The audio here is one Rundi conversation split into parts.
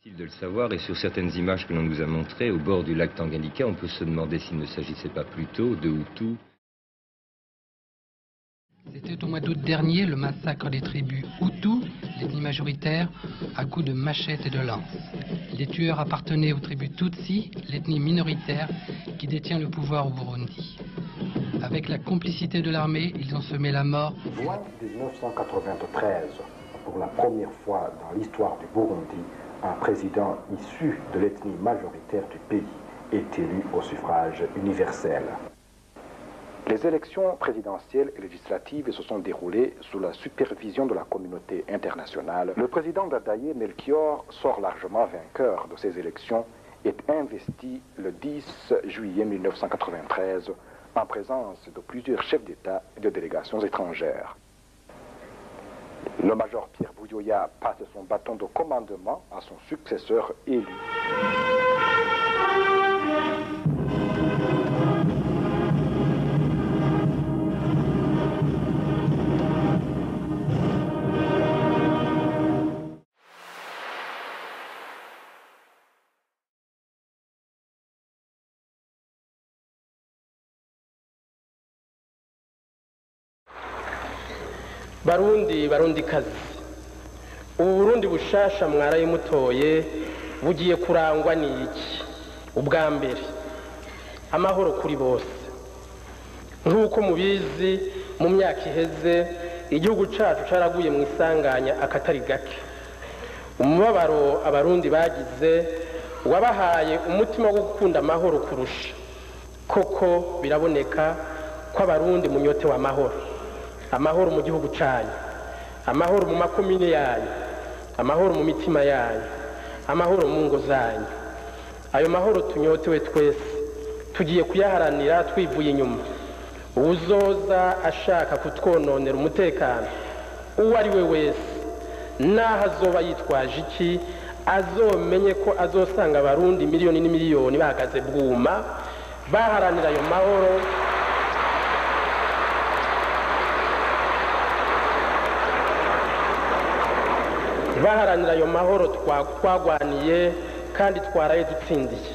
de le savoir, et sur certaines images que l'on nous a montrées, au bord du lac Tanganyika, on peut se demander s'il ne s'agissait pas plutôt de Hutus. C'était au mois d'août dernier le massacre des tribus Hutus, l'ethnie majoritaire, à coups de machette et de lance. Les tueurs appartenaient aux tribus Tutsi, l'ethnie minoritaire qui détient le pouvoir au Burundi. Avec la complicité de l'armée, ils ont semé la mort. Juin 1993, pour la première fois dans l'histoire du Burundi, un président issu de l'ethnie majoritaire du pays est élu au suffrage universel. Les élections présidentielles et législatives se sont déroulées sous la supervision de la communauté internationale. Le président Dadaye Melchior sort largement vainqueur de ces élections et est investi le 10 juillet 1993 en présence de plusieurs chefs d'État et de délégations étrangères. Le major Pierre Bouyoya passe son bâton de commandement à son successeur élu. barundi barundi kazi ubu burundi bushasha mwaraye mutoye bugiye kurangwa n'iki ubwa mbere amahoro kuri bose nk'uko mubizi mu myaka iheze igihugu cyacu cyaraguye mu isanganya akatari gake umubabaro abarundi bagize wabahaye umutima wo gukunda amahoro kurusha koko biraboneka ko abarundi munyotewe amahoro amahoro mu gihugu cyanyu amahoro mu makomine yanyu amahoro mu mitima yanyu amahoro mu ngo zanyu ayo mahoro tunyotewe twese tugiye kuyaharanira twivuye inyuma uwuzoza ashaka kutwononera umutekano uwo ari we wese n'aho azoba yitwaje iki azomenye ko azosanga abarundi miliyoni n'imiliyoni bahagaze bwuma baharanira ayo mahoro baharanira ayo mahoro twagwaniye kandi twaraye dutsindiye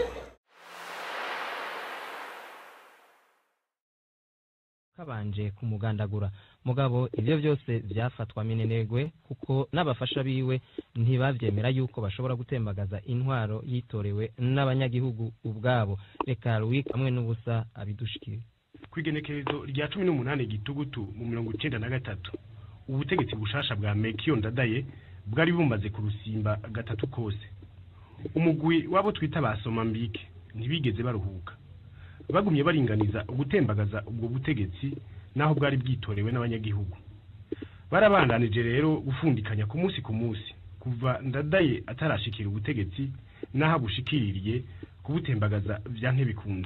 kabanje kumugandagura mugabo ibyo byose byafatwa minenegwe kuko n'abafasha biwe ntibabyemera yuko bashobora gutembagaza intwaro yitorewe n'abanyagihugu ubwabo reka Louis hamwe n'ubusa abidushikire ku igenekerezo rya cumi n'umunani gitugutu mu mirongo icyenda na gatatu ubutegetsi bushasha bwa mekiyo ndadaye bwari bumaze kurusimba gatatu kose umugwi wabo twita ba somambike ntibigeze baruhuka bagumye baringaniza gutembagaza ubwo butegetsi naho bwari bwitorewe n'abanyagihugu barabandanije rero gufundikanya ku munsi ku munsi kuva ndadaye atarashikira ubutegetsi n'aho abushikiririye kubutembagaza bya ntibikunde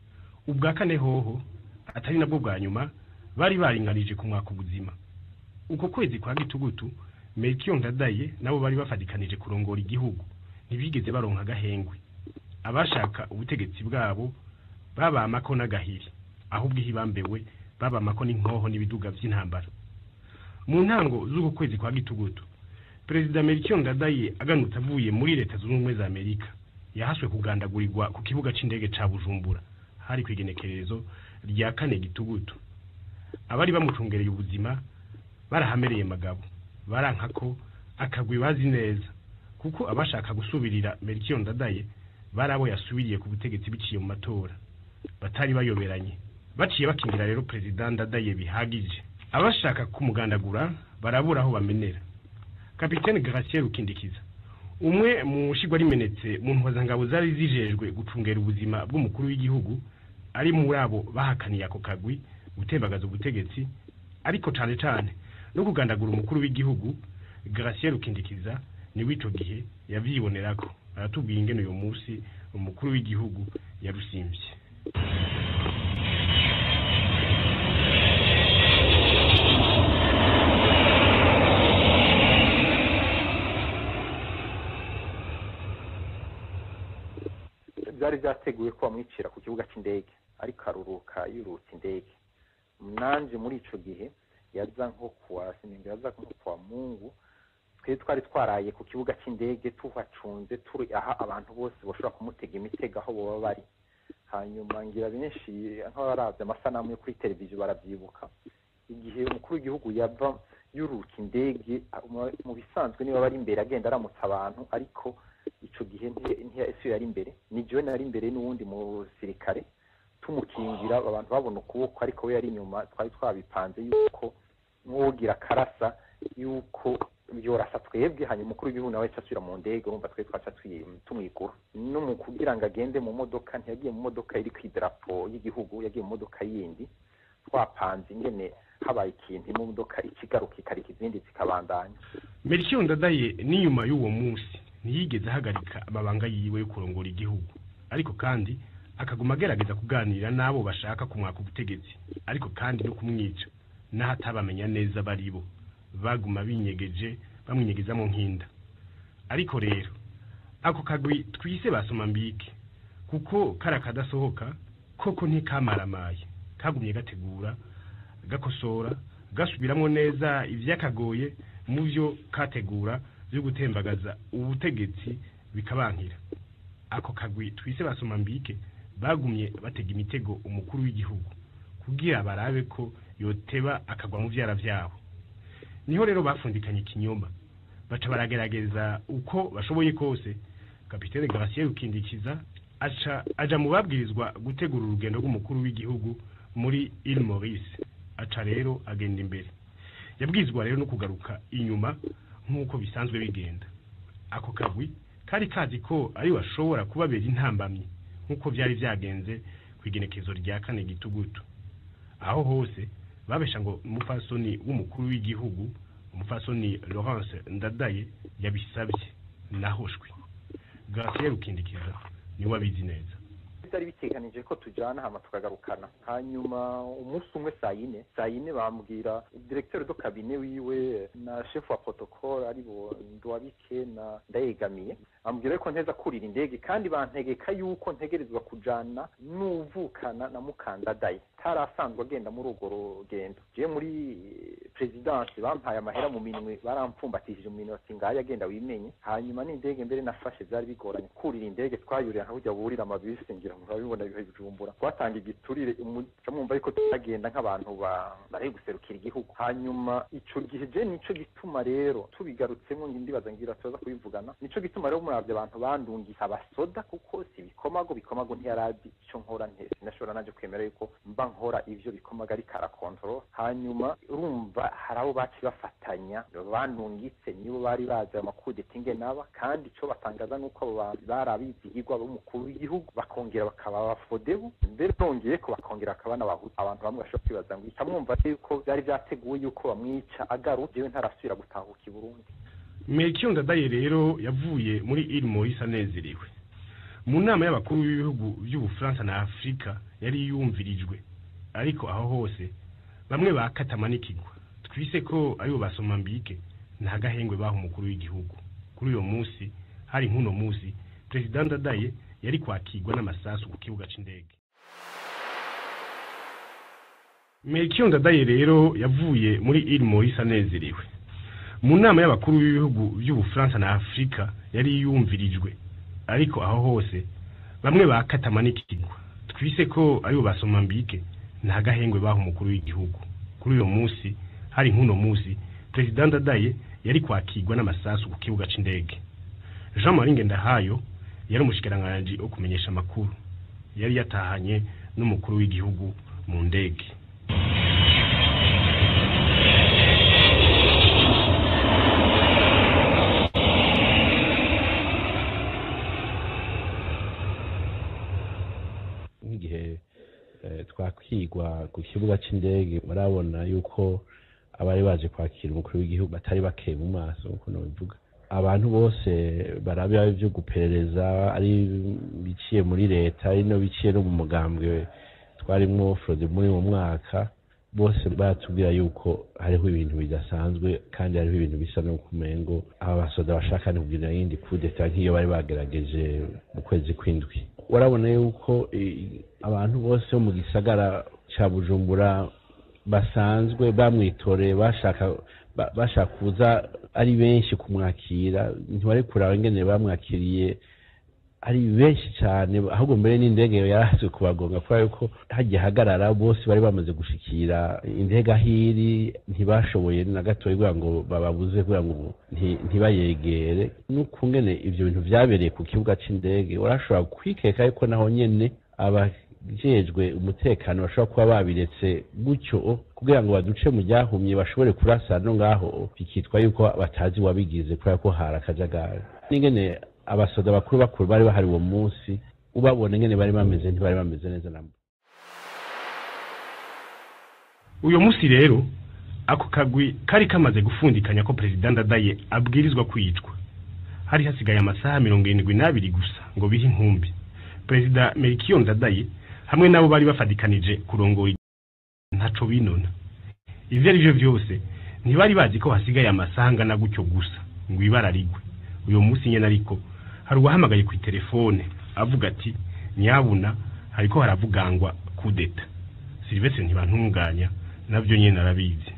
ubwa kane hoho atari nabwo bwa nyuma bari baringanije ku mwaka ubuzima uko kwezi kwa gitugutu mekiyo ndadaye nabo bari bafatikanije kurongora igihugu ntibigeze baronka agahengwe abashaka ubutegetsi bwabo babamako n'agahiri ahubwo ihibambewe babamako n'inkoho n'ibiduga by'intambara mu ntango z'uko kwezi kwa gitugutu perezida mekiyo ndadaye aganutse avuye muri leta zunze ubumwe za amerika yahaswe kugandagurirwa ku kibuga c'indege ca bujumbura hari ku igenekerezo rya kane gitugutu abari bamucungereye ubuzima barahamereye magabo baranka ko akagwi bazi neza kuko abashaka gusubirira Melchior Ndadaye bari abo yasubiriye ku butegetsi biciye mu matora batari bayoberanye baciye bakingira rero perezida Ndadaye bihagije abashaka kumugandagura barabura aho bamenera kapitene Gratien Rukindikiza umwe mu shigwa rimenetse mu ntwazangabo zari zijejwe gucungera ubuzima bw'umukuru w'igihugu ari muri abo bahakaniye ako kagwi gutembagaza ubutegetsi ariko cane cane no kugandagura umukuru w'igihugu Gratien Rukindikiza niwe ico gihe yavyibonerako aratubwiye ingene uyo musi umukuru w'igihugu yarusimvye byari byateguwe ko bamwicira ku kibuga cy'indege ariko aruruka yurutse indege nanje muri ico gihe yaza nko kuwa sinimba yaza nko kuwa mungu twe twari twaraye ku kibuga cy'indege tuhacunze turi aha abantu bose bashobora kumutega imitego aho baba bari hanyuma ngira benshi nk'abarabye amasanamu yo kuri televiziyo barabyibuka igihe umukuru w'igihugu yava yuruka indege mu bisanzwe niba bari imbere agenda aramutsa abantu ariko icyo gihe ntiyasiyo yari imbere ni jyewe nari imbere n'uwundi musirikare tumukingira abantu babona ukuboko ariko we yari inyuma twari twabipanze yuko nk'uwogira akarasa yuko byorasa twebwe hanyuma umukuru w'igihugu nawe asubira mu ndege urumva twe twaca tumwigura no mu kugira ngo agende mu modoka ntiyagiye mu modoka iri ku idarapo y'igihugu yagiye mu modoka yindi twapanze ingene habaye ikintu imodoka ikigaruka ikarika izindi zikabandanya melchior ndadaye n'inyuma y'uwo munsi ntiyigeze ahagarika amabanga yiwe yo kurongora igihugu ariko kandi akaguma agerageza kuganira n'abo bashaka kumwaka ubutegetsi ariko kandi no kumwica n'aho atabamenya neza bari bo baguma binyegeje bamwinyegeza mu nkinda ariko rero ako kagwi twise basoma mbike kuko kari akadasohoka koko ntikamaramaye kagumye gategura gakosora gasubiramo neza ibyakagoye mu byo kategura byo gutembagaza ubutegetsi bikabankira ako kagwi twise basoma mbike bagumye batega imitego umukuru w'igihugu kugira barabe ko yoteba akagwa mu byara byabo niho rero bafundikanye ikinyoma baca baragerageza uko bashoboye kose kapitene Gratien Rukindikiza aca aja mu babwirizwa gutegura urugendo rw'umukuru w'igihugu muri Ile Maurice aca rero agenda imbere yabwizwa rero no kugaruka inyuma nk'uko bisanzwe bigenda ako kagwi kari kazi ko ari washobora kubabera intambamyi nk'uko byari byagenze ku igenekezo rya kane gitugutu aho hose babesha ngo umupfasoni w'umukuru w'igihugu umupfasoni Laurence Ndadaye yabisabye nahoshwe Gratien Rukindikiza niwe abizi neza byari biteganije ko tujyana hama tukagarukana hanyuma umunsi umwe saa yine saa yine bambwira directeur do kabine wiwe na chef wa protocole ari bo ndwabike na ndayegamiye bambwira yuko nteza kurira indege kandi bantegeka yuko ntegerezwa kujana n'uvukana na mukandadaye tarasanzwe agenda muri urwo rugendo je muri presidence bampaye amahera mu minwe barampfumbatishije mu minota ngayo agenda wimenye hanyuma n'indege mbere nafashe byari bigoranye kurira indege twayurira nka burya burira amabisi ngira ngo urabibona ibihe bijumbura twatanga igiturire muca mwumva yuko tutagenda nk'abantu bari guserukira igihugu hanyuma ico gihe je nico gituma rero tubigarutsemo ndibaza ngira tuza kubivugana nico gituma rero muravye abantu bandungisa abasoda kuko si bikomago bikomago ntiyarazi ico nkora ntese sinashobora naje kwemera yuko mba nkora ivyo bikomaga ariko arakontorora hanyuma urumva hari abo baci bafatanya bandungitse nibo bari bazi ayo makudeta ingenaba kandi ico batangaza nuko abo bantu bari abizigirwa b'umukuru w'igihugu bakongera bakaba abafodebu mbere bongeye ko bakongera bakaba n'abahutu abantu bamwe bashobora kwibaza ngo mwumva yuko byari byateguwe yuko bamwica agaruka jewe ntarasubira gutahuka i burundi Melchior Ndadaye rero yavuye muri Ile Maurice anezerewe mu nama y'abakuru b'ibihugu by'ubufaransa na afurika yari yumvirijwe ariko aho hose bamwe bakatama n'ikigwa twise ko aribo basoma mbike nta gahengwe baha umukuru w'igihugu kuri uyo munsi hari nk'uno munsi perezida ndadaye yari kwakirwa n'amasasu ku kibuga c'indege Melchior Ndadaye rero yavuye muri Ile Maurice anezerewe mu nama y'abakuru b'ibihugu by'ubufaransa na afurika yari yumvirijwe ariko aho hose bamwe bakatama n'ikigwa twise ko aribo basoma mbike nta gahengwe baha umukuru w'igihugu kuri uyo munsi hari nk'uno munsi perezida ndadaye yari kwakirwa n'amasasu ku kibuga c'indege jean marie ngendahayo yari umushikiranganji wo kumenyesha amakuru yari yatahanye n'umukuru w'igihugu mu ndege nk'igihe twakwigwa ku kibuga cy'indege barabona yuko abari baje kwakira umukuru w'igihugu batari bakeye mu maso nk'uko nabivuga abantu bose barabira ibyo guperereza ari biciye muri leta ari no biciye no mu mugambwe twarimwo frode muri uwo mwaka bose baratubwira yuko hariho ibintu bidasanzwe kandi hariho ibintu bisa no kumengo aba basoda bashaka no kugira yindi kudeta nk'iyo bari bagerageje mu kwezi kw'indwi warabona yuko abantu bose bo mu gisagara cya bujumbura basanzwe bamwitoreye bashaka bashaka kuza ari benshi kumwakira ntiwari kuraba ingene bamwakiriye ari benshi cyane ahubwo mbere n'indege yarazi kubagonga kubera yuko hagiye hagarara bose bari bamaze gushikira indege ahiri ntibashoboye na gatoya kugira ngo bababuze kugira ngo nti- ntibayegere n'ukungene ibyo bintu byabereye ku kibuga c'indege urashobora kwikeka yuko naho nyene abajejwe umutekano bashobora kuba babiretse gutyo kugira ngo baduce mu ryahumye bashobore kurasa no ngaho bikitwa yuko batazi wabigize kubera ko hari akajagari n'ingene abasoda bakuru bakuru bari bahari uwo munsi ubabona ingene bari bameze ntibari bameze neza nabo uyu munsi rero ako kagwi kari kamaze gufundikanya ko perezida ndadaye abwirizwa kwicwa hari hasigaye amasaha mirongo irindwi n'abiri gusa ngo bihe inkumbi perezida merikiyo ndadaye hamwe nabo bari bafadikanije kurongora igihugu. ntaco binona ivyo ari vyo vyose ntibari bazi ko hasigaye amasaha angana gutyo gusa ngo ibara rigwe uyu munsi nyene ariko hari uwahamagaye ku telefone avuga ati nyabuna hariko haravugangwa kudeta silivestre ntibantunganya navyo nyene arabizi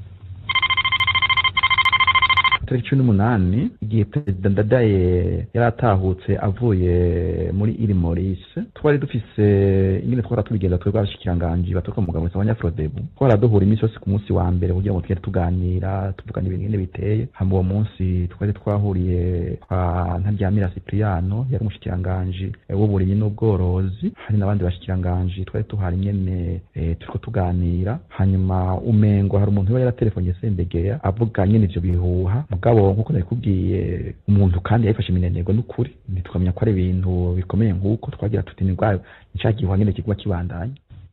tariki cumi n'umunani igihe perezida ndadaye yari atahutse avuye muri iri morise twari dufise ingene twara tubigenda twebwe abashikiranganji baturuka mu mugabo w'abanyafrodebu twara duhura iminsi yose ku munsi wa mbere kugira ngo tugende tuganira tuvugana ibintu ingene biteye hama uwo munsi twari twahuriye kwa ntaryamira cipriano yari umushikiranganji eh, w'uburimyi n'ubworozi hari n'abandi bashikiranganji twari tuhari nyene eh, turiko tuganira hanyuma umengo hari umuntu we yaratelefonye sendegera avuga nyene ivyo bihuha mugabo nkuko nabikubwiye umuntu kandi yabifashe iminenegwe n'ukuri ntitwamenya ko ari ibintu bikomeye nk'uko twagira tuti ni bwa ni ca gihuha nyene kiguma kibandanya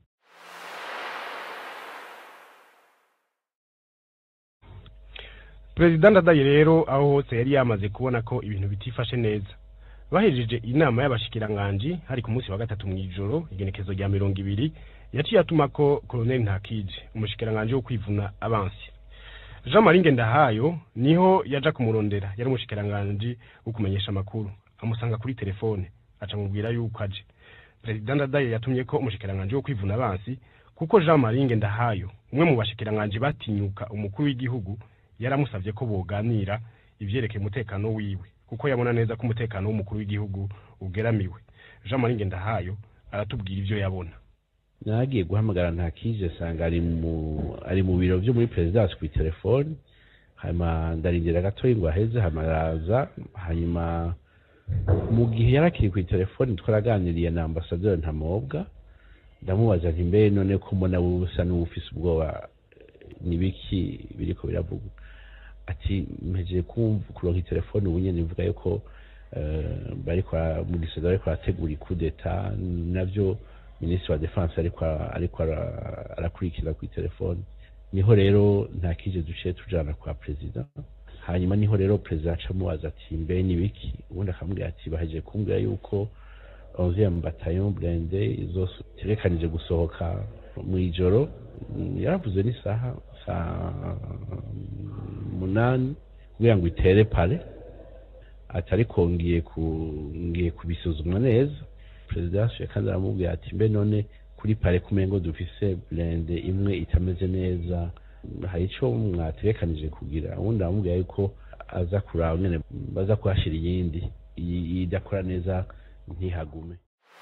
perezida ndadaye rero aho hose yari yamaze kubona ko ibintu bitifashe neza bahejeje inama y'abashikiranganji hari ku munsi wa gatatu mu ijoro igenekezo rya mirongo ibiri yaciye atuma ko koloneli ntakije umushikiranganji wo kwivuna abansi jean marie ngendahayo niho yaja kumurondera yari umushikiranganji wo kumenyesha amakuru amusanga kuri telefone aca amubwira yuko aje perezida ndadaye yatumye ko umushikiranganji wo kwivuna abansi kuko jean marie ngendahayo umwe mu bashikiranganji batinyuka umukuru w'igihugu yaramusabye ko boganira ivyerekeye umutekano wiwe kuko yabona neza ko umutekano w'umukuru w'igihugu ugeramiwe jean marie ngendahayo aratubwira ivyo yabona nagiye guhamagara ntakije sanga ari mu ari mu biro vyo muri perezidansi kuri telefone hanyuma ndarindira gatoya ngo aheze hanyuma araza hanyuma mu gihe yari akiri kuri telefone twaraganiriye na ambasaderi ntamobwa ndamubaza nti mbe none ko mbona wowe usa n'uwufise ubwoba nibiki biriko biravugwa ati mpejeje kumva kuronka itelefone ubu nyene ivuga yuko eh, bariko bara- mu gisagara bariko barategura ikudeta navyo minisitiri wa defense ariko ara- ariko ara- arakurikira ku telefone niho rero nta kije duciye tujana kwa perezida hanyuma niho rero perezida aca amubaza ati mbe nibiki ubundi akamubwira ati bahejeje kumbwira yuko onzième bataillon blende izotegekanije gusohoka mu ijoro Mm, yaravuze n'isaha saa munani kugira ngo itere pare ati ariko ngiye ku ngiye kubisuzumwa neza perezida yasuye kandi aramubwira ati mbe none kuri pare kumengo dufise blende imwe itameze neza hari ico mwategekanije kugira ubundi aramubwira yuko aza kuraba nyene baza kuhashira iyindi iyi idakora neza ntihagume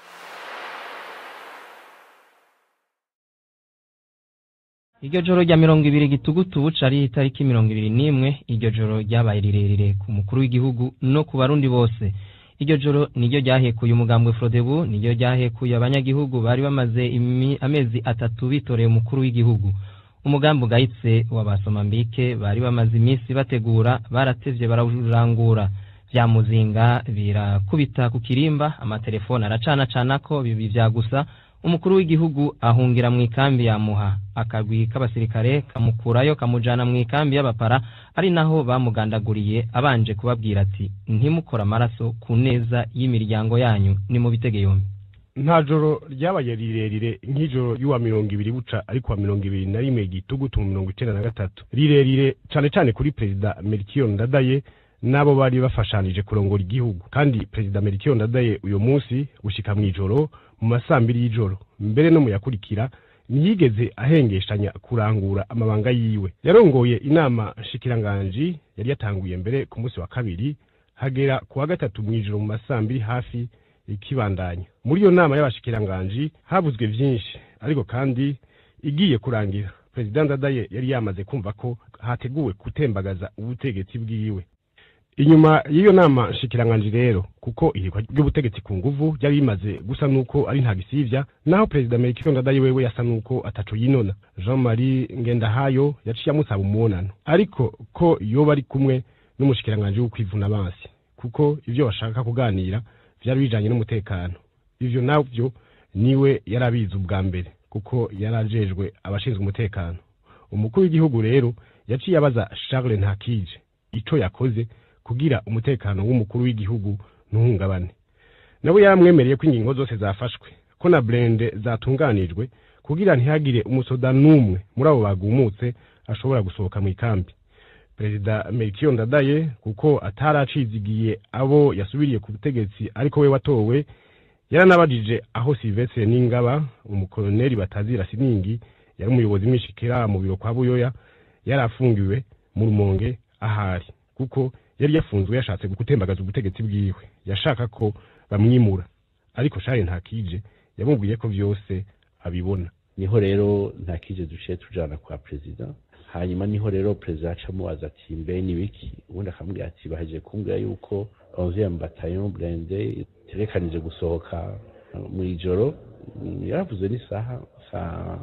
iryo joro rya mirongo ibiri gitugutu buca ari itariki mirongo ibiri n'imwe iryo joro ryabaye rirerire ku mukuru w'igihugu no ku barundi bose iryo joro niryo ryahekuye umugambwe frodebu niryo ryahekuye abanyagihugu bari bamaze imi- amezi atatu bitoreye umukuru w'igihugu umugambi ugayitse wa basomambike bari bamaze iminsi bategura baratevye barawurangura vya muzinga birakubita ku kirimba amatelefone aracanacanako bibi vya gusa umukuru w'igihugu ahungira mu ikambi ya muha akagwi k'abasirikare kamukurayo kamujana mu ikambi y'abapara ari naho bamugandaguriye abanje kubabwira ati ntimukore amaraso ku neza y'imiryango yanyu ni mu bitege yombi nta joro ryabaye rirerire nk'ijoro y'uwa mirongo ibiri buca ariko wa mirongo ibiri na rimwe gitugutu mu mirongo icenda na gatatu rirerire cane cane kuri perezida merikiyo ndadaye n'abo bari bafashanije kurongora igihugu kandi perezida merikiyo ndadaye uyu munsi gushika mw'ijoro mu masambiri y'ijoro mbere no mu yakurikira ntiyigeze ahengeshanya kurangura amabanga yiwe yarongoye inama nshikiranganji yari yatanguye mbere ku munsi wa kabiri hagera ku wa gatatu mw'ijoro mu masambiri hafi ikibandanya muri iyo nama y'abashikiranganji havuzwe vyinshi ariko kandi igiye kurangira perezida ndadaye yari yamaze kumva ko hateguwe gutembagaza ubutegetsi bwiwe inyuma y'iyo nama nshikiranganji rero kuko ihirwa ry'ubutegetsi ku nguvu ryari rimaze gusa nuko ari nta gisivya naho perezida melchior ndadaye wewe yasa nuko ataco yinona jean marie ngendahayo yaciye amusaba umubonano ariko ko yoba ari kumwe n'umushikiranganji w'ukwivuna abansi kuko ivyo bashaka kuganira vyari bijanye n'umutekano ivyo navyo niwe yari abizi ubwa mbere kuko yari ajejwe abashinzwe umutekano umukuru w'igihugu rero yaciye abaza charles ntakije ico yakoze kugira umutekano w'umukuru w'igihugu ntuhungabane nawe yaramwemereye ko ingingo zose zafashwe ko na blende zatunganijwe kugira ntihagire umusoda n'umwe muri abo bagumutse ashobora gusohoka mu ikambi perezida melchior ndadaye kuko ataracizigiye abo yasubiriye ku butegetsi ariko we watowe yaranabajije aho silvestre n'ingaba umukoloneli batazira siningi yari umuyobozi mwishikira mu biro kwa buyoya yari afungiwe mu rumonge ahari kuko yari yafunzwe yashatse gutembagaza ubutegetsi bwiwe yashaka ko bamwimura ariko shari ntakije yamubwiye ko vyose abibona niho rero ntakije duciye tujana kwa perezida hanyuma niho rero perezida aca amubaza ati mbe ni biki ubundi akamubwira ati bahejeje kumbwira yuko onzième bataillon blende iterekanije gusohoka mu ijoro yaravuze n'isaha saa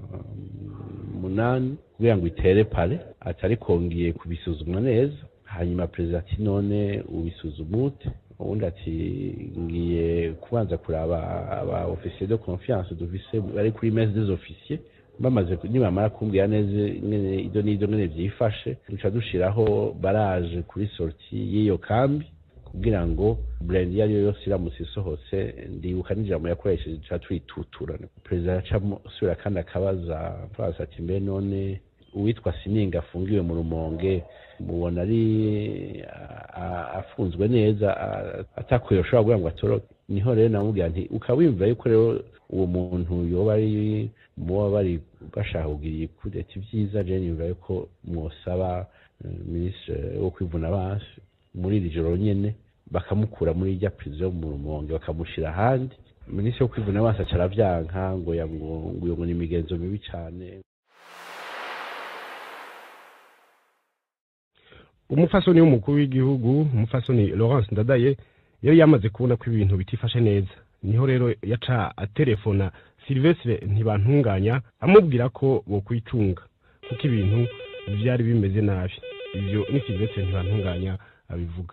munani kugira ngo itere pare atari kongeye kubisuzumwa neza hanyuma perezida ati none ubisuzuma ute ubundi ati ngiye kubanza kuraba aba officier de confiance dufise bari kuri messe des officiers bamaze nibamara kumbwira neza ingene ido n'ido ngene vyifashe duca dushiraho baraje kuri sorti y'iyo kambi kugira ngo brand iyo ariyo yose iramutse isohotse ndibuka n'ijambo yakoresheje duca twituturana perezida yacamo asubira kandi akabaza twaza ati mbe none uwitwa sininga afungiwe mu rumonge mubona ari afunzwe neza atakuye ushobora kugira ngo atoroke niho rero namubwira nti ukaba wiyumva yuko rero uwo muntu yoba ari muba bari bashaka kugira ikudeta ibyiza je niyumva yuko mwosaba minisitiri wo kwivuna abansi muri iri joro nyene bakamukura muri irya prison mu rumonge bakamushira ahandi minisitiri wo kwivuna abansi aca aravyanka ngo ngo ngo ni imigenzo mibi cane umufasoni w'umukuru w'igihugu umufasoni Laurence Ndadaye yari yamaze kubona ko ibintu bitifashe neza niho rero yaca atelefona Silvestre ntibantunganya amubwira ko bokwicunga kuko ibintu vyari bimeze nabi ivyo ni Silvestre ntibantunganya abivuga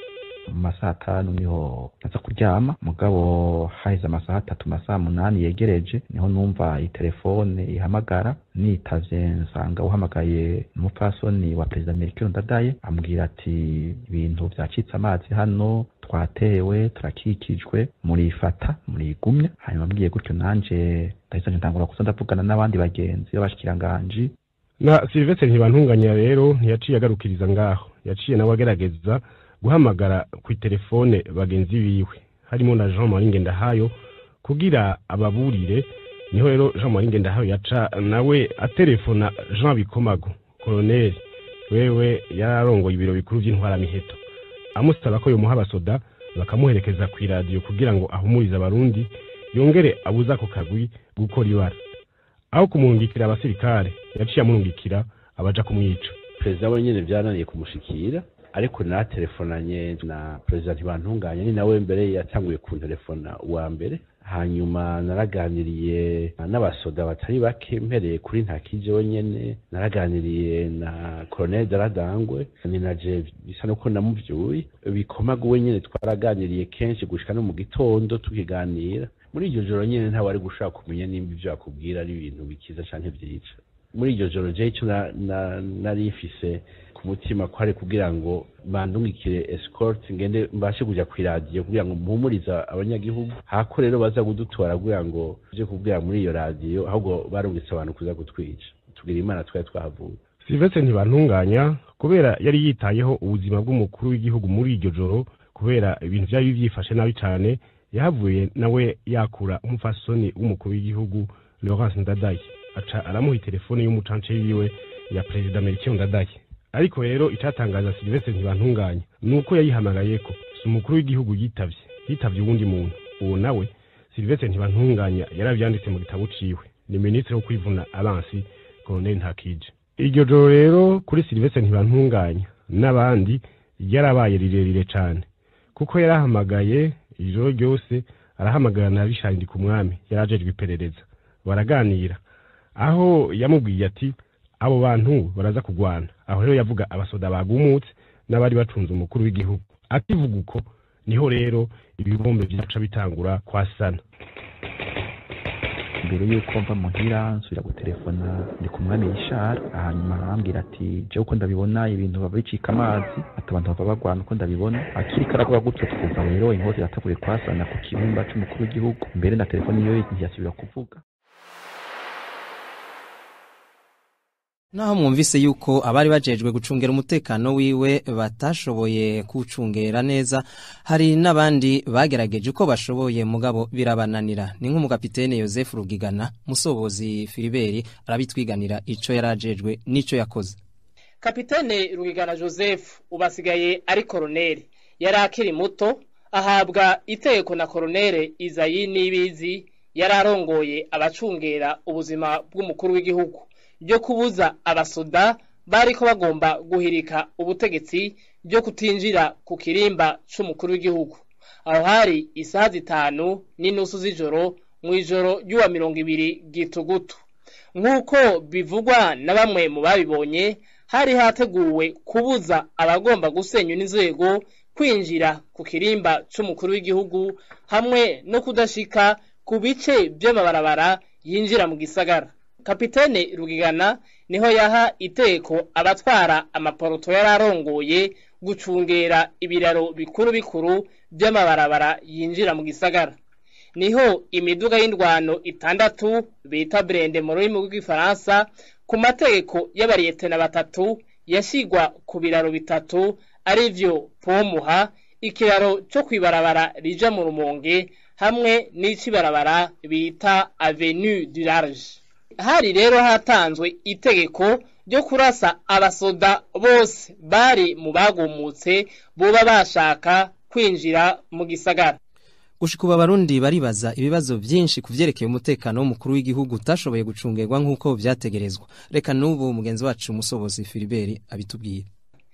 mu masaha atanu niho naza kuryama mugabo haheze amasaha atatu masaha munani yegereje niho numva itelefone ihamagara nitavye nsanga uhamagaye umupfasoni wa perezida Melchior Ndadaye ambwira ati ibintu vyacitse amazi hano twatewe turakikijwe murifata murigumya hanyuma mbwiye gutyo nanje ndahise ntangura kuza ndavugana n'abandi bagenzi b'abashikiranganji na Silvestre ntibantunganya rero ntiyaciye agarukiriza ngaho yaciye nawe agerageza guhamagara ku telefone bagenzi biwe harimo na Jean Marie Ngendahayo kugira ababurire niho rero Jean Marie Ngendahayo yaca nawe atelefona Jean Bikomago colonel wewe yararongoye ibiro bikuru by'intwaramiheto amusaba ko yomuha abasoda bakamuherekeza ku iradiyo kugira ngo ahumurize abarundi yongere abuza ako kagwi gukora ibara aho kumurungikira abasirikare yaciye amurungikira abaja kumwica perezida we nyene vyananiye kumushikira ariko natelefonanye na perezida ntibantunganya ni nawe mbere yatanguye kuntelefona uwa mbere hanyuma naraganiriye n'abasoda batari bake mpereye kuri ntakije wenyene naraganiriye na colonel daradangwe ni na je bisa nuko namuvyuye bikomaga wenyene twaraganiriye kenshi gushika no mu gitondo tukiganira muri iryo joro nyene ntawari gushaka kumenya nimba ivyo akubwira ari ibintu bikiza canke vyica muri iryo joro je ico nari mfise ku mutima ko ari kugira ngo bandungikire escort ngende mbashe kuja ku iradiyo kugira ngo mpumuriza abanyagihugu hako rero baza kudutora kugira ngo je kubwira muri iyo radiyo ahubwo barungitse abantu kuza kutwica tugira imana twari twahavuye Silvestre ntibantunganya kubera yari yitayeho ubuzima bw'umukuru w'igihugu muri iryo joro kubera ibintu vyari byifashe nabi cane yahavuye nawe yakura umufasoni w'umukuru w'igihugu Laurence Ndadaye aca aramuha telefone y'umucance yiwe ya perezida Melchior Ndadaye ariko rero icatangaza Sylvestre ntibantunganya nuko yayihamagayeko si umukuru w'igihugu yitavye yitavye uwundi muntu uwo nawe Sylvestre ntibantunganya yaravyanditse mu gitabo ciwe ni ministre wo kwivuna abansi Colonel Ntakije iryo joro rero kuri Sylvestre ntibantunganya n'abandi ryarabaye rirerire cane kuko yarahamagaye ijoro ryose arahamagara na Richard ku mwami yarajejwe iperereza baraganira aho yamubwiye ati abo bantu baraza kugwana aho rero yavuga abasoda bagumutse n'abari bacunze umukuru w'igihugu akivuga uko niho rero ibibombe vyaca bitangura kwasana mbere yuko mva muhira nsubira gutelefona ndi ku mwami Richard hanyuma arambwira ati jewe uko ndabibona ibintu baba bicika amazi ati abantu bava bagwana uko ndabibona akiri karavuga gutyo twumva rero inkota iratabuye kwasana ku kibumba c'umukuru w'igihugu mbere na telefone iyo ntiyasubira kuvuga naho mwumvise yuko abari bajejwe gucungera umutekano wiwe batashoboye kuwucungera neza hari n'abandi bagerageje uko bashoboye mugabo birabananira ni nk'umugapitene Joseph Rugigana musobozi Filiberi arabitwiganira ico yarajejwe n'ico yakoze kapitene rugigana joseph ubasigaye ari koroneri yari akiri muto ahabwa itegeko na koroneri izayi n'ibizi yari arongoye abacungera ubuzima bw'umukuru w'igihugu ryo kubuza abasoda bariko bagomba guhirika ubutegetsi byo kutinjira ku kirimba c'umukuru w'igihugu aho hari isaha zitanu n'inusu z'ijoro mu ijoro ry'uwa mirongo ibiri gitugutu nk'uko bivugwa na bamwe mu babibonye hari hateguwe kubuza abagomba gusenya n'inzego kwinjira ku kirimba c'umukuru w'igihugu hamwe no kudashika ku bice by'amabarabara yinjira mu gisagara kapitene rugigana niho yaha iteko abatwara amaporoto yari arongoye gucungera ibiraro bikuru bikuru by'amabarabara yinjira mu gisagara niho imiduga y'indwano itandatu bita brende mu rurimi rw'igifaransa ku mategeko y'abariyetena batatu yashyirwa ku biraro bitatu ari byo pomuha ikiraro cyo kwibarabara rija mu rumonge hamwe n'icibarabara bita avenue du large hari rero hatanzwe itegeko ryo kurasa abasoda bose bari mu bagumutse boba bashaka kwinjira mu gisagara gushika ubu abarundi baribaza ibibazo byinshi ku vyerekeye umutekano w'umukuru w'igihugu utashoboye gucungerwa nk'uko vyategerezwa reka n'ubu mugenzi wacu umusobozi filiberi abitubwire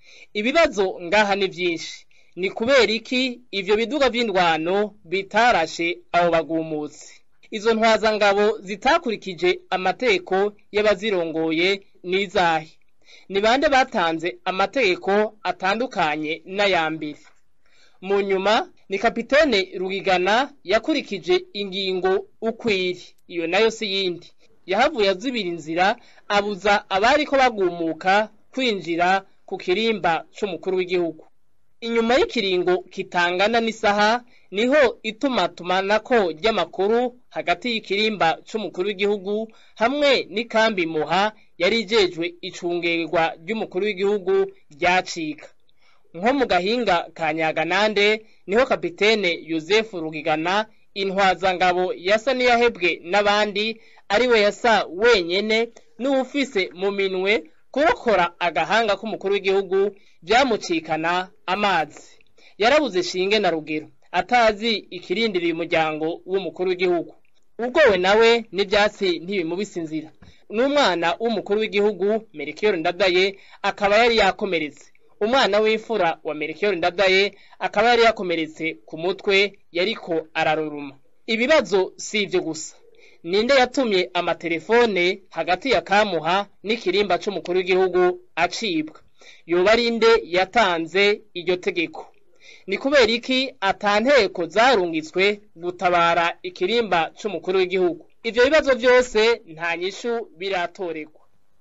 ibibazo ngaha ni byinshi ni kubera iki ivyo biduga vy'indwano bitarashe abo bagumutse izo ntwazangabo zitakurikije amategeko y'abazirongoye n'izahe ni bande batanze amategeko atandukanye n'ayambere mu nyuma ni kapitene rugigana yakurikije ingingo ukwiri iyo nayo si yindi yahavuye azibira inzira abuza abari ko bagumuka kwinjira ku kirimba c'umukuru w'igihugu inyuma y'ikiringo kitangana n'isaha niho itumatumanako ry'amakuru hagati y'ikirimba c'umukuru w'igihugu hamwe n'ikambi muha yari ijejwe icungerwa ry'umukuru w'igihugu ryacika nko mu gahinga ka nyaganande niho kapitene yosefu rugigana intwazangabo yasa n'iyahebwe n'abandi ariwe yasa wenyene n'uwufise mu minwe kurokora agahanga k'umukuru w'igihugu byamucikana amazi yarabuze shinge na rugero atazi ikirindiriye umuryango w'umukuru w'igihugu ubwowe nawe n'ibyatsi ntibimubise inzira n'umwana w'umukuru w'igihugu merikiyoro ndadaye akaba yari yakomeretse umwana w'imfura wa merikiyoro ndadaye akaba yari yakomeretse ku mutwe yariko araruruma ibibazo si ibyo gusa ninde yatumye amatelefone hagati ya kamuha n'ikirimba c'umukuru w'igihugu acibwa yoba ari nde yatanze iryo tegeko ni kubera iki atanteko zarungitswe gutabara ikirimba c'umukuru w'igihugu ivyo bibazo byose nta nyishu biratoregwa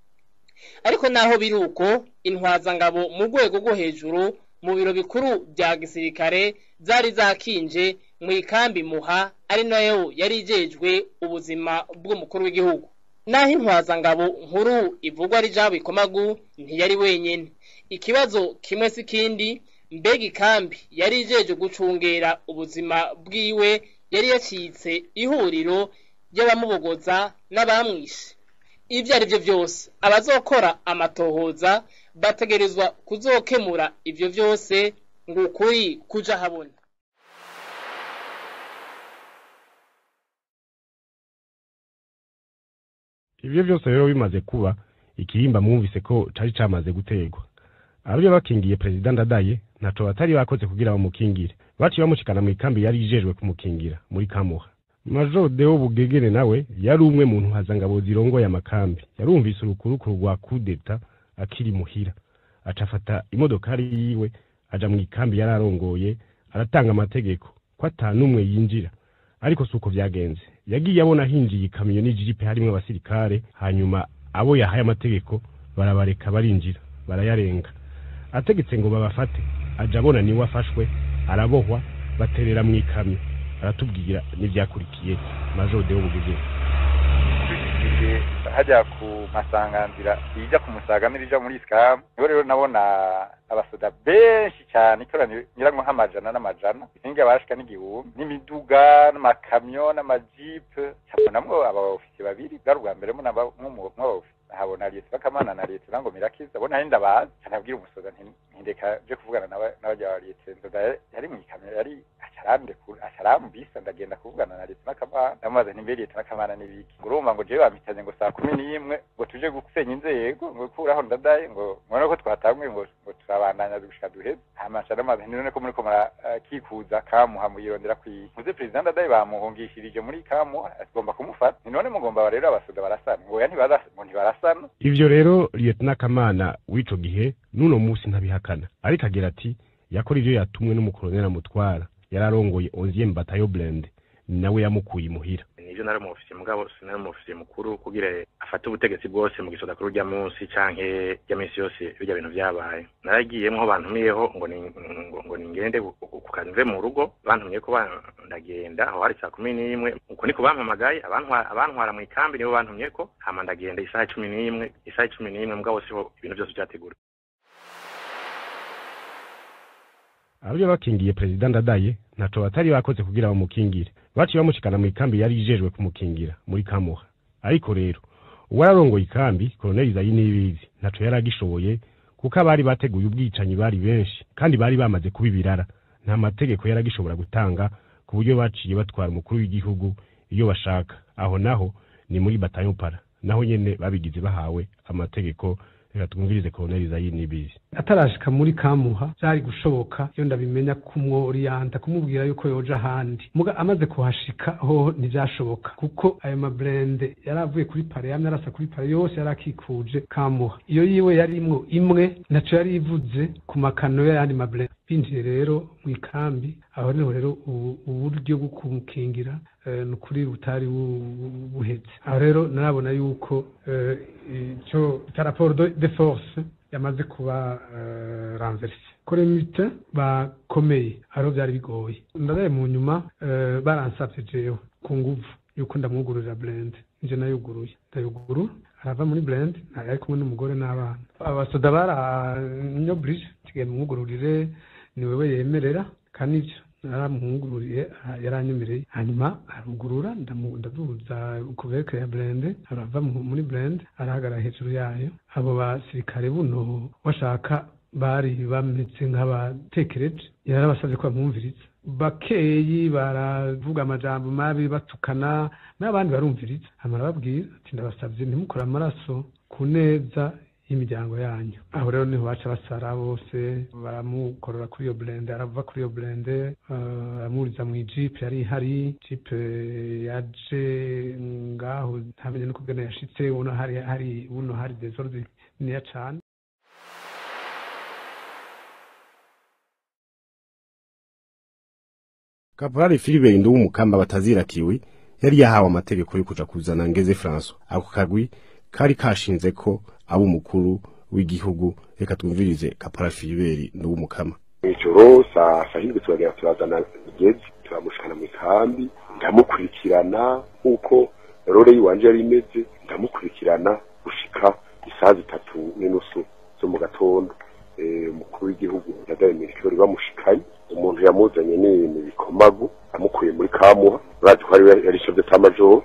ariko naho biri uko intwazangabo mu rwego rwo hejuru mu biro bikuru bya gisirikare zari zakinje mu ikambi muha ari nayo yari ijejwe ubuzima bw'umukuru w'igihugu naho intwazangabo nkuru ivugwa ari jabo ikomagu ntiyari wenyine ikibazo kimwe si kindi mbega ikambi yari ijeje gucungera ubuzima bwiwe yari yacitse ihuriro ry'abamubogoza n'abamwishe ibyo ari byo byose abazokora amatohoza bategerezwa kuzokemura ibyo byose ngo ukuri kuja habona ibyo byose rero bimaze kuba ikihimba mwumvise ko cari camaze gutegwa abyo bakingiye perezida ndadaye ntaco batari bakoze kugira bamukingire baciye bamushikana mu ikambi yari ijejwe kumukingira muri kamuha major deo bugegere nawe yari umwe mu ntwazangabo zirongoye amakambi yarumvise urukurukuru rwa kudeta akiri muhira aca afata imodokari yiwe aja mu ikambi yari arongoye aratanga amategeko ko ata n'umwe yinjira ariko si uko vyagenze yagiye abona hinjiye ikamyo n'ijipe harimwo abasirikare hanyuma abo yahaye amategeko barabareka barinjira barayarenga ategetse ngo babafate aja abona niwe afashwe arabohwa baterera mu ikamyo aratubwira n'ivyakurikiye major deo bugegere igihe hajya ku masanganzira ijya ku musaga n'irija muri sikamu niho rero nabona abasoda benshi cyane ikoraniro nyirango nk'amajana n'amajana isinga bashika n'igihumbi n'imiduga n'amakamyo n'amajipe habonamwo abaofisi babiri bwari ubwa mbere mw'abaofisi habona leta bakamana na leta nango mirakiza bona nari ndabazi canabwira umusoda ntindeka je kuvugana n'abarya ba leta nzoga yari mu ikamyo yari acarambisa ndagenda kuvugana na leta n'akamana ndamubaza nti mbe leta n'akamana n'ibiki ngo urumva ngo jewe bampitanye ngo saa kumi n'imwe ngo tuje gusenya inzego ngo kuraho ndadaye ngo mubona ko twatanguye ngo ngo turabandanya gushika duheze hama nca ndamaze nti none ko muriko murakikuza kamuha muyirondera kwiye muze perezida ndadaye bamuhungishirije muri kamuha agomba kumufata ni none mugomba rero abasoda barasana ngo oya ngo ntibarasana ivyo rero lieutenant kamana w'ico gihe n'uno musi ntabihakana ariko agira ati yakora ivyo yatumwe n'umukoloneli amutwara yari arongoye onzième bataillon blende nawe yamukuye imuhira nivyo nari umufisiye mugabo sinari umufisiye mukuru kugira afate ubutegetsi bwose mu gisoda kuri urya munsi canke rya minsi yose birya bintu vyabaye naragiyemwo bantumiyeho ngo ni ngo, ngo ningende ku kazi mve mu rugo bantumye ko ndagenda aho hari saa kumi n'imwe uko niko bampamagaye abantwara mu ikambi nibo bantumye ko hama ndagenda isaha cumi n'imwe isaha cumi n'imwe mugabo siho ibintu vyose vyategura abyo bakingiye perezida ndadaye ntaco batari bakoze kugira bamukingire baciye bamushikana mu ikambi yari ijejwe kumukingira muri kamuha ariko rero uwararongoye ikambi koloneli zayi n'ibizi ntaco yari agishoboye kuko abari bateguye ubwicanyi bari benshi kandi bari bamaze kuba ibirara nta mategeko yari agishobora gutanga ku buryo baciye batwara umukuru w'igihugu iyo bashaka aho naho ni muri batayo para naho nyene babigize bahawe amategeko reka twumvirize koloneli zayi n'ibizi atarashika muri kamuha byari gushoboka iyo ndabimenya kumworiyanta kumubwira yuko yoja ahandi muga amaze kuhashika ho ntibyashoboka kuko ayo mabrende yari avuye kuri pare yamye arasa kuri pare yose yari akikuje kamuha iyo yiwe yarimwo imwe naco yari ivuze ku makano y'ayandi mabrende binjiye rero mu ikambi aho niho rero uburyo bwo kumukingira ni ukuri butari buhetse aho rero narabona yuko icyo cya raporo de force yamaze kuba ranverse koremite bakomeye ariho byari bigoye ndadaye mu nyuma baransabye jewe ku nguvu yuko ndamwugururira blende nje nayuguruye ndayugurura arava muri blende ari kumwe n'umugore n'abana abasoda baranyoburije tugenda mwugururire ni wewe yemerera kandi ibyo naramuhungururiye yaranyemereye hanyuma arugurura ndaduza kuveke ya blende arava muri blende arahagarara hejuru yayo abo basirikare buno bashaka bari bameze nk'abatekereje yarabasabye ko bamwumviriza bakeyi baravuga amajambo mabi batukana n'abandi barumviriza hama arababwira ati ndabasabye ntimukore amaraso ku neza y'imiryango yanyu aho rero niho baca basara bose baramukorora kuri iyo blende arava kuri iyo blende aramuriza mu ijipe yari ihari jipe yaje ngaho ntamenye no kubwene yashitse uno hari hari uno hari desordre niya cane Kaporali Philibert Nduwumukamba batazirakiwe yari yahawe amategeko yo kuja kuzana Ngeze François ako kagwi kari kashinze ko abo umukuru w'igihugu reka twumvirize Kaporali Philibert Nduwumukama ijoro saa sahindwi turagera turazana Ngeze turamushikana mu ikambi ndamukurikirana uko role yiwanje yari imeze ndamukurikirana gushika isaha zitatu n'inusu zo mu gatondo umukuru w'igihugu yadaye mirikori bamushikanye umuntu yamuzanye ni bikomagu amukuye muri kamuha urazi ko yari shavye tamajoro hanyuma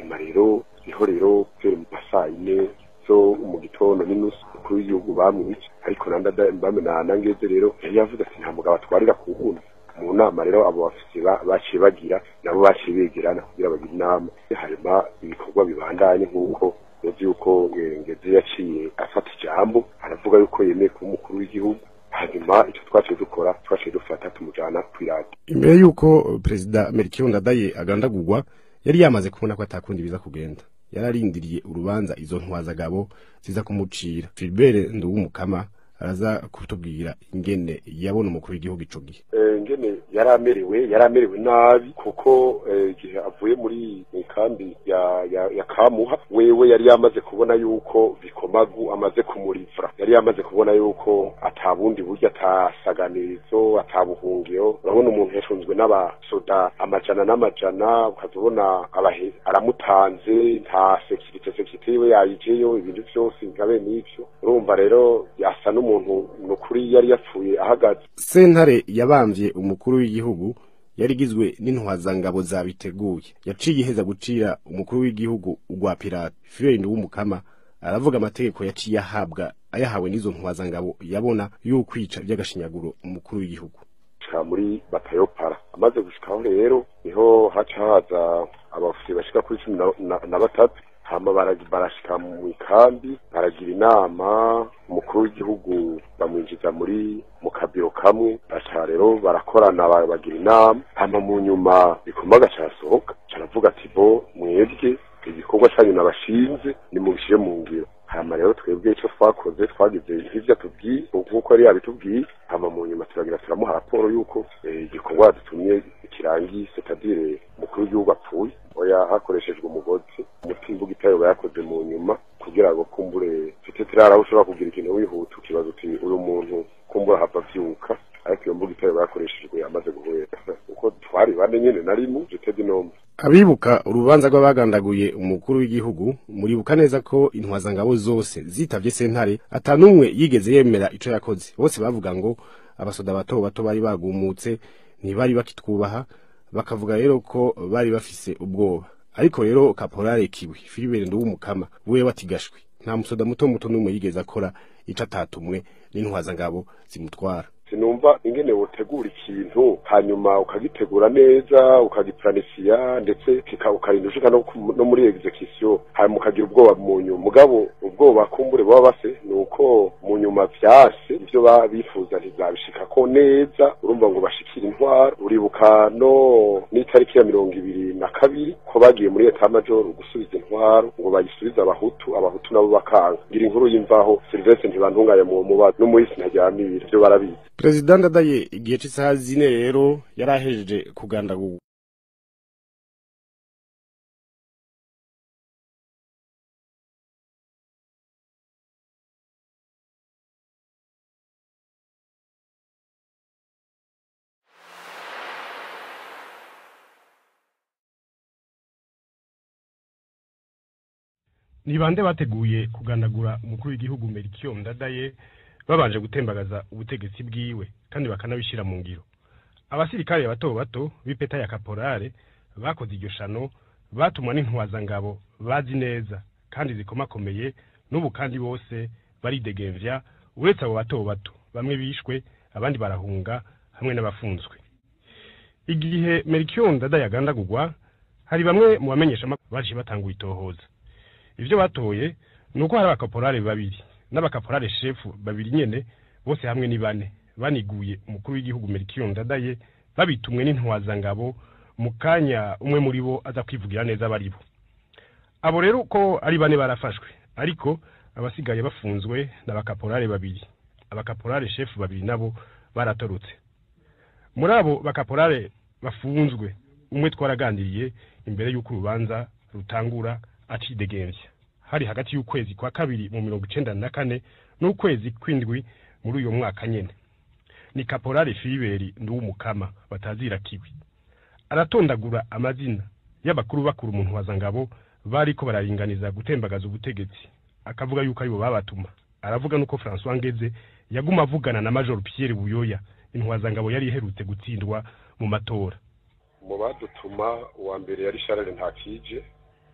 hanyuma rero niho rero kubera mu masaa yine zo mu gitondo n'inusu umukuru w'igihugu bamwica ariko na nangeze rero yari yavuze ati nta mugabo atwarira ku wundi mu nama rero abo bafise baciye bagira nabo baciye begerana kugira bagire inama hanyuma ibikorwa bibandanye nk'uko uzi yuko ngeze yaciye afata ijambo aravuga yuko yemeye kuba umukuru w'igihugu hanyuma icyo twaciye dukora twaciye dufata tumujana kw'iradiyo imbere y'uko perezida melchior ndadaye agandagurwa yari yamaze kubona ko atakundi biza kugenda yararindiriye urubanza izo ntwazagabo ziza kumucira Philbert Nduwumukama araza kutubwira ingene yabona umukuru w'igihugu ico gihe ingene yaramerewe yaramerewe nabi kuko igihe avuye muri kambi ya, ya, ya kamuha wewe yari yamaze kubona yuko bikomagu amaze kumurivura yari yamaze kubona yuko atabundi buryo atasaganirizo atabuhungiro urabona umuntu yashunzwe n'abasoda amajana n'amajana ukazubona aramutanze nta sekirite sekirite yiwe yayijeyo ibintu vyose nka bene ivyo urumva rero yasa n'umuntu nukuri yari yapfuye ahagaze sentare yabamvye umukuru w'igihugu yari igizwe n'intwazangabo zabiteguye yaciye iheza gucira umukuru w'igihugu ugwa pirate Fidel w'umukama aravuga amategeko yaciye ahabwa ayahawe n'izo ntwazangabo yabona y'ukwica by'agashinyaguro umukuru w'igihugu gushika muri batayopara amaze gushikaho rero niho haca haza abafisi bashika kuri cumi na batatu hama barashika mu ikambi baragira inama umukuru w'igihugu bamwinjiza muri mu kabiro kamwe baca rero barakorana bagira inama hama mu nyuma bikomaga carasohoka caravuga ati bo mwebwe igikorwa canyu nabashinze nimubishire mu ngiro hama rero twebwe ico twakoze twagize nk'ivyo atubwiye nk'uko yari yabitubwiye hama mu nyuma turagira turamuha raporo y'uko igikorwa yadutumye kirangiye setadire umukuru w'igihugu apfuye oya hakoreshejwe umugozi umutimbuga itayoba yakoze mu nyuma kugira ngo kumbure mfite tirara aho ushobora kugira ikintu wihuta ukibaza uti uyu muntu kumbura hava avyuka ariko iyo mbuga itayoba yakoreshejwe amaze guhwera kuko twari bane nyene narimu jitedi nombe abibuka urubanza rw'abagandaguye umukuru w'igihugu muribuka neza ko intwazangabo zose zitavye sentare atanumwe yigeze yemera ico yakoze bose bavuga ngo abasoda bato bato bari bagumutse ntibari bakitwubaha bakavuga rero ko bari bafise ubwoba ariko rero kaporale kiwe Philibert Nduwumukama wewe watigashwe nta musoda muto muto n'umwe yigeze akora ico atatumwe n'intwazangabo zimutwara sinumva ingene wotegura ikintu hanyuma ukagitegura neza ukagiplanisiya ndetse ukarinda ushika no, no muri execution hanyuma ukagira ubwoba mu nyuma mugabo ubwoba kumbure baba base ni uko mu nyuma vyase ivyo bifuza ntizabishikako neza urumva ngo bashikira intwaro uribuka no n'itariki ya mirongo ibiri na kabiri ko bagiye muri eta major gusubiza intwaro ngo bayisubize abahutu abahutu nabo bakanga ngira inkuru y'imvaho Sylvestre ntibantunganya mu mubazo n'umuhisi ntaryamira ivyo barabizi perezida ndadaye igihe cy'isaha zine rero yari ahejeje kugandagurwa ni bande bateguye kugandagura umukuru w'igihugu Melchior Ndadaye babanje gutembagaza ubutegetsi bwiwe kandi bakanabishira mu ngiro abasirikare bato bato b'ipeta ya kaporale bakoze iryo shano batumwa n'intwazangabo bazi neza kandi zikomakomeye n'ubu kandi bose baridegemvya uretse abo bato bato bamwe bishwe abandi barahunga hamwe n'abafunzwe igihe Melchior Ndadaye agandagurwa hari bamwe mu bamenyesha baje batanga itohoza ivyo batoye nuko hari abakaporale babiri n'abakaporale shefu babiri nyene bose hamwe ni bane baniguye umukuru w'igihugu Melchior Ndadaye babitumwe n'intwazangabo mu kanya umwe muri bo aza kwivugira neza bari bo abo rero uko ari bane barafashwe ariko abasigaye bafunzwe n'abakaporale babiri abakaporale shefu babiri nabo baratorotse muri abo bakaporale bafunzwe umwe twaraganiriye imbere y'uko urubanza rutangura acidegembya hari hagati y'ukwezi kwa kabiri mu mirongo icenda na kane n'ukwezi kw'indwi muri uyo mwaka nyene ni kaporale filiberi nduwumukama batazira kiwi aratondagura amazina y'abakuru bakuru umuntu wazangabo bariko bararinganiza gutembagaza ubutegetsi akavuga yuko aribo babatuma aravuga nuko François Ngeze yaguma avugana na Major Pierre Buyoya intwazangabo yari iherutse gutsindwa mu matora mu badutuma uwa mbere yari Charles Ntakije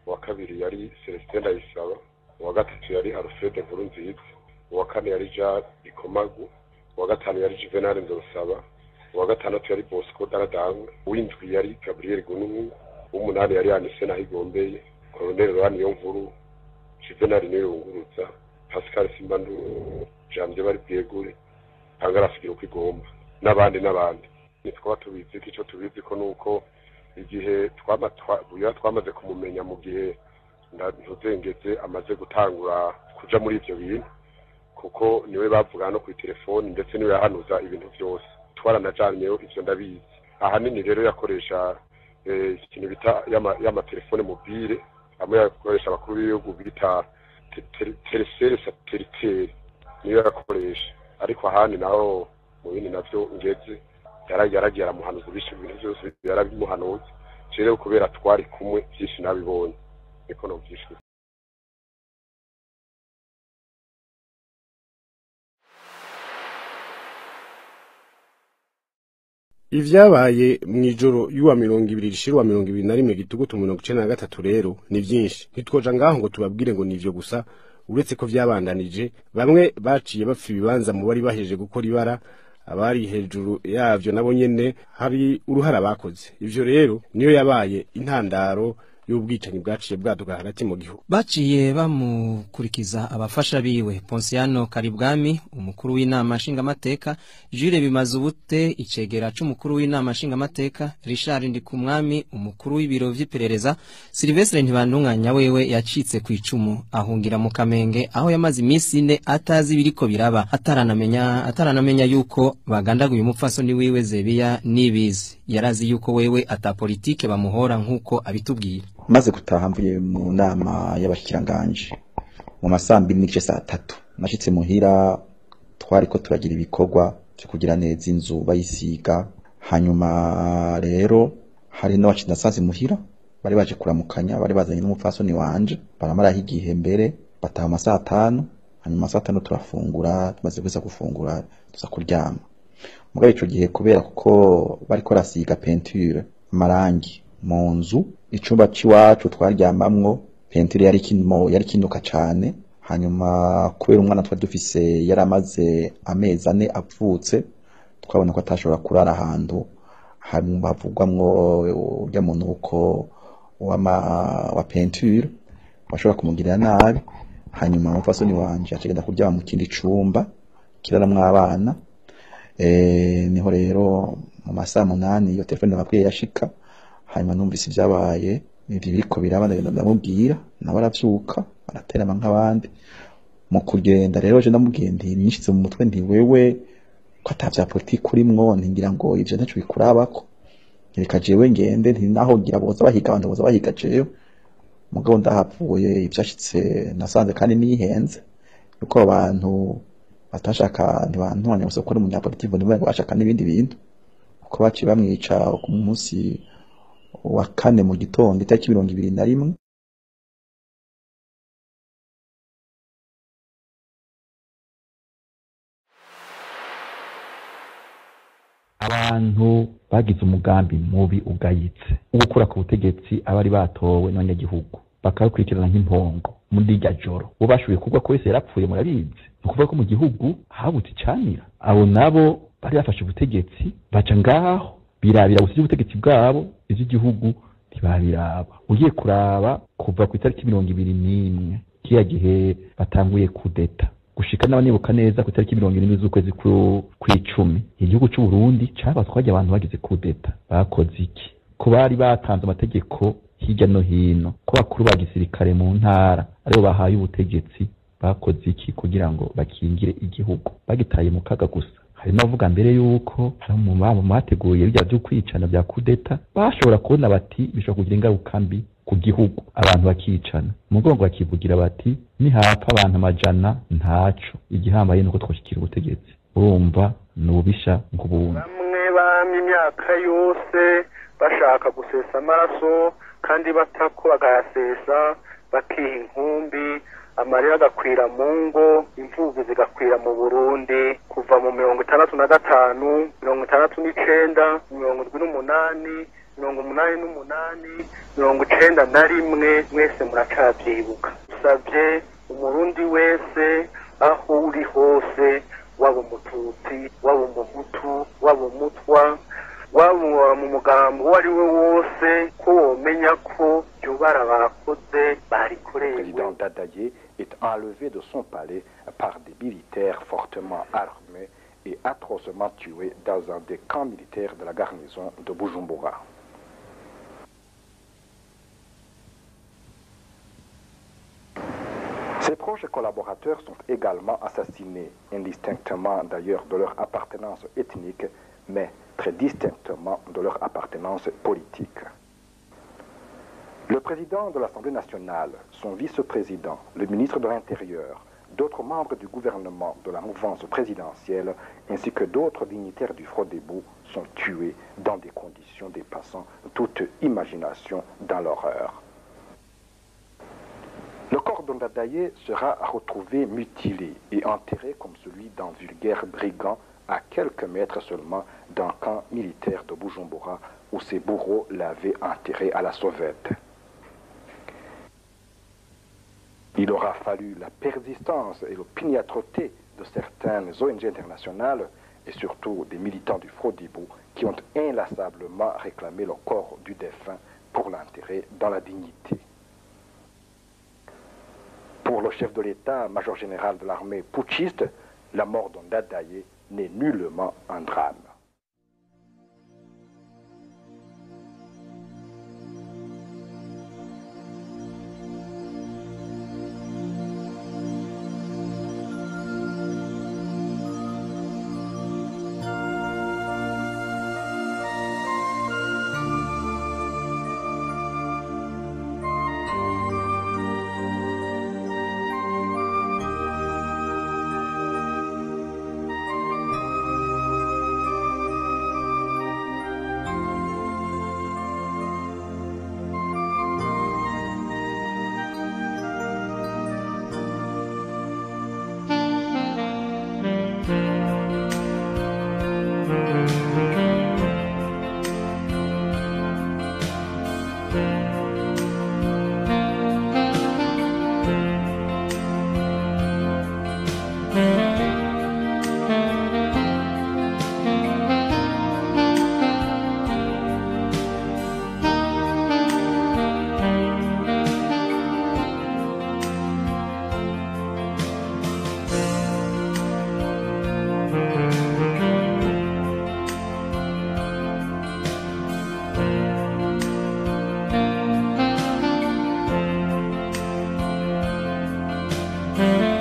uwa kabiri yari celestin ndayisaba uwa gatatu yari alfred nkuru nziza uwa kane yari jean bikomagu uwa gatanu yari juvenal nzosaba uwa gatandatu yari bosco daradangwe uw'indwi yari gabriel gunungu uw'umunani yari anise nahigombeye koloneli rwani yo nkuru juvenal niyo yunguruza pascal simbandu jamye bari bwegure angarafigira uko igomba n'abandi n'abandi nitwaba tubizi ko icyo tubizi ko nuko igihe twama twa- buya twamaze kumumenya mu gihe nda- ntuzengeze amaze gutangura kuja muri ivyo bintu kuko niwe bavuga no kuri telefoni ndetse niwe yahanuza ibintu byose twaranajaniyeho ivyo ndabizi ahanini rero yakoresha eh, ikintu bita y'ama- y'amatelefone mobile amwe yakoresha abakuru b'ibihugu bita te- te- telesere satellitaire niyo yakoresha ariko ahandi naho mu bindi navyo ngeze yara- yaragiye aramuhanuza ibishe ibintu byose yarabimuhanuza rero kubera twari kumwe byinshi nabibonye niko novyishwe ivyabaye mw'ijoro y'uwa mirongo ibiri rishira uwa mirongo ibiri na rimwe gitugutu mirongo icenda na gatatu rero ni vyinshi ntitwoja ngaho ngo tubabwire ngo nivyo gusa uretse ko vyabandanije bamwe baciye bapfa ibibanza mu bari bahejeje gukora ibara abari hejuru yavyo nabo nyene hari uruhara bakoze ivyo rero niyo yabaye intandaro y'ubwicanyi bwaciye bwaduka hagati mu gihugu baciye bamukurikiza abafasha biwe Ponsiano Karibwami umukuru w'inama nshingamateka Jules Bimazubute icegera c'umukuru w'inama nshingamateka Richard Ndikumwami umukuru w'ibiro vy'iperereza Silvestre Ntibandunganya wewe yacitse ku icumu ahungira mu Kamenge aho yamaze iminsi ine atazi ibiriko biraba ataranamenya ataranamenya yuko bagandaguye umupfasoni wiwe Zebiya nibizi yarazi yuko wewe ata politike bamuhora nkuko abitubwira maze gutaha mvuye mu nama y'abashikiranganje mu masambiri n'igice saa tatu nashitse muhira twariko turagira ibikorwa vyo kugira neza inzu bayisiga hanyuma rero hari n'abacinda nasanze muhira bari baje kuramukanya bari bazanye n'umupfasoni wanje baramaraho igihe mbere bataha ama saa tanu hanyuma saa tanu turafungura tumaze kuza gufungura tuza kuryama mugabo ico gihe kubera kuko bariko barasiga penture amarangi mu nzu icumba c'iwacu twaryamamwo penture yari kino yari kinuka cane hanyuma kubera umwana twari dufise yari amaze amezi ane avutse twabona ko atashobora kurara ahantu hanyuma havugwamwo urya munuko w'ama wa penture washobora kumugirira nabi hanyuma umupfasoni wanje acagenda kuryama mu kindi cumba kiraramwo abana eh niho rero mu masaha munani iyo telefone nababwiye yashika hanyuma numvise ibyabaye ibyo biriko biraba ndagenda ndamubwira nawe aravyuka araterama nk'abandi mu kugenda rero je ndamubwiye nti nishize mu mutwe nti wewe ko ata vya politiki urimwo ntingira ngo ivyo ntaco bikurabako reka jewe ngende nti naho ngira boza bahiga abantu boza bahiga jewe mugabo ndahavuye ivyashitse nasanze kandi nihenze yuko abo bantu batashaka ntibantwanya gusa ko ari umunyapolitiki ngo nibo bashaka n'ibindi bintu kuko baciye bamwica ku munsi wa kane mu gitondo itariki mirongo ibiri na rimwe abantu bagize umugambi mubi ugayitse wo gukura ku butegetsi abari batowe n'abanyagihugu bakabakurikirana nk'impongo muri irya joro bo bashoboye kuvuga ko wese yarapfuye murabizi ni ukuvuga ko mu gihugu habutse icanira abo nabo bari bafashe ubutegetsi baca ngaho birabira gusa iby'ubutegetsi bwabo iby'igihugu ntibabiraba ugiye kuraba kuva ku itariki mirongo ibiri n'imwe kiriya gihe batanguye kudeta gushika n'abanibuka neza ku itariki mirongo irindwi z'ukwezi ku- kw'icumi igihugu c'u Burundi cabatwaje abantu bagize kudeta bakoze iki ko bari batanze amategeko hirya no hino ko bakuru ba gisirikare mu ntara aribo bahaye ubutegetsi bakoze iki kugira ngo bakingire igihugu bagitaye mu kaga gusa hari n'abavuga mbere yuko hari mu babo bateguye bijya byo kwicana bya kudeta bashobora kubona bati bishobora kugira ingaruka mbi ku gihugu abantu bakicana umugongo bakivugira bati nihapfa abantu amajana ntaco igihambaye nuko twashyikira ubutegetsi urumva ni ububisha nk'ubundi bamwe bamye imyaka yose bashaka gusesa amaraso kandi batako bagayasesa bakiha inkumbi amarira agakwira mu ngo imvubu zigakwira mu burundi kuva mu mirongo itandatu na gatanu mirongo itandatu n'icenda mirongo indwi n'umunani mirongo umunani n'umunani mirongo icenda na rimwe mwese muracavyibuka usavye umurundi wese aho uri hose waba umututsi waba umuhutu waba umutwa waba mu mugambo uwo ari we wose ko womenya ko iryo bara bakoze Le barikorewe président Dadaye est enlevé de son palais par des militaires fortement armés et atrocement tués dans un des camps militaires de la garnison de Bujumbura. Ses proches collaborateurs sont également assassinés, indistinctement d'ailleurs de leur appartenance ethnique, mais très distinctement de leur appartenance politique. Le président de l'Assemblée nationale, son vice-président, le ministre de l'Intérieur, d'autres membres du gouvernement de la mouvance présidentielle, ainsi que d'autres dignitaires du Frodebo sont tués dans des conditions dépassant toute imagination dans l'horreur. Le corps d'Ondadaye sera retrouvé mutilé et enterré comme celui d'un vulgaire brigand à quelques mètres seulement d'un camp militaire de Bujumbura où ses bourreaux l'avaient enterré à la sauvette. Il aura fallu la persistance et l'opiniâtreté de certaines ONG internationales et surtout des militants du Frodebo qui ont inlassablement réclamé le corps du défunt pour l'enterrer dans la dignité. Pour le chef de l'État, major général de l'armée putschiste, la mort d'Ondadaye n'est nullement un drame. Thank you.